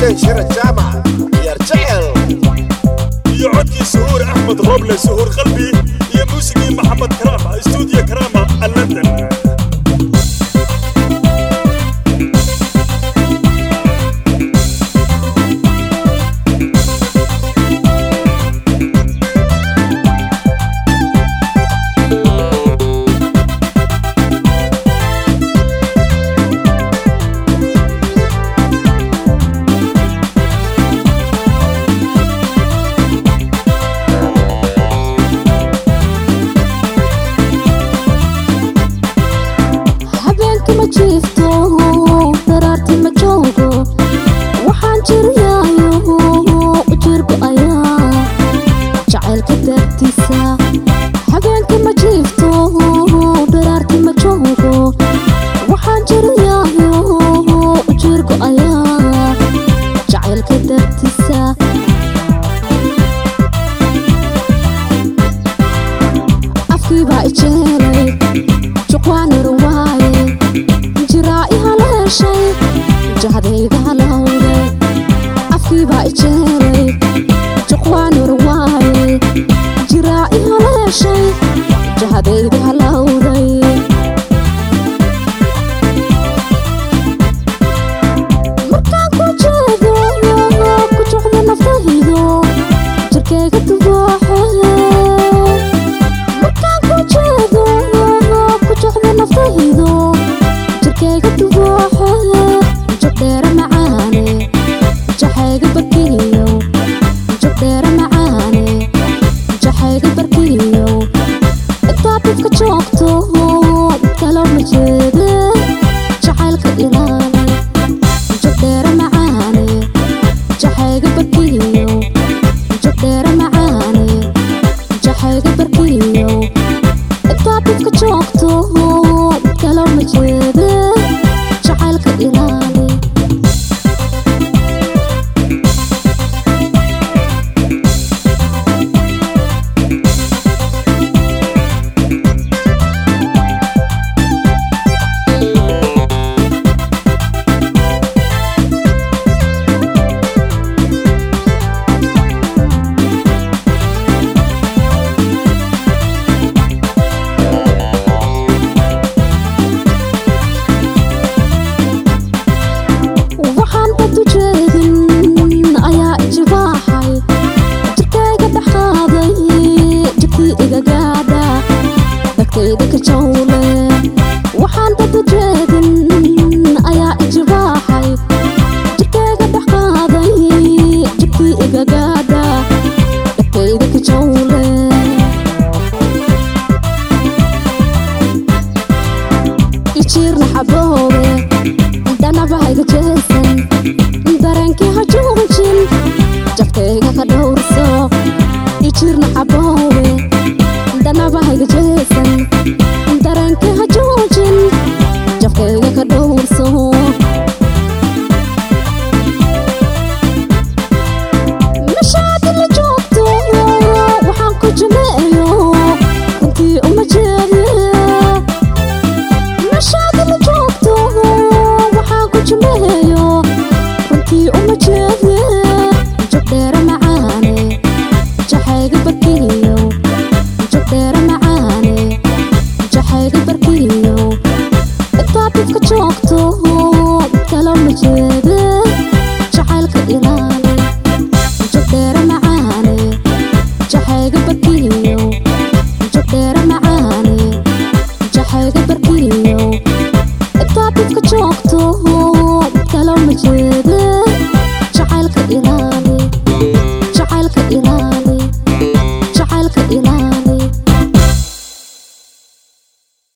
xuseen shira jaamac ciyaar jecel iyo codkii suhuur axmed roble suhuur qalbi iyo muusigii maxamed karaama stuudiyo karaama london habeenkii ma jiifto daraartii ma joogo waxaan jiriyaayo ujeerku ayaa jacaylka daartiisa habeenkii ma jiifto daraartii ma joogo waxaan jiriyaayo ujeerku ayaa jacaylka daartiisa afkii baa ijeelay juqwaanir waaye jiraa i haleeshay jahdayda halowday afkii baa ijeelay juqwaanir waaye jiraa i haleeshay jahdayda halowday markaan ku jeedo ku jocda naftaydo jirkayga dubaaxe markaan ku jeedo ku jocda naftaydo jirkayga dubaaxe jogdheera macaane jaxayga barkiyo jogdheera macaane jaxayga barkiyo intaad dadka joogto kalo ma jeede jacaylka ilaali jogdheera macaane jaxayga barkiyo jogdheera macaane jaxayga barkiyo intaad dadka joogto kalo ma jeede jacaylka ilaali waxaan dad u jeedin ayaa ijibaaxay jirkayga dhaxaaday jirkii iga gaadha dhagtayda ka jawle waxaan dad u jeedin ayaa ijibaaxay jirkayga dhaxaaday jirkii iga gaadha dhagtayda ka jawle ijiirna xaboobe dhanabahayga jeesan dareenkii ha joojin jafkayga ka dhowrso ijirna xaboowe dhanabahayga jeesan dareenkii ha joojin jafkayga ka dhowrso mashaadi la joogto waxaan ku jimeeyo runtii uma jeede mashaadi la joogto waxaan ku jimeeyo runtii uma jeede jogdheera macaane jaxayga barkiyo jogdheera macaane jaxayga barkiyo intaad dadka joogto kalo ma jeede jacaylka ilaali jogdheera macaane jaxayga barkiyo jogdheera macaane jaxayga barkiyo intaad dadka joogto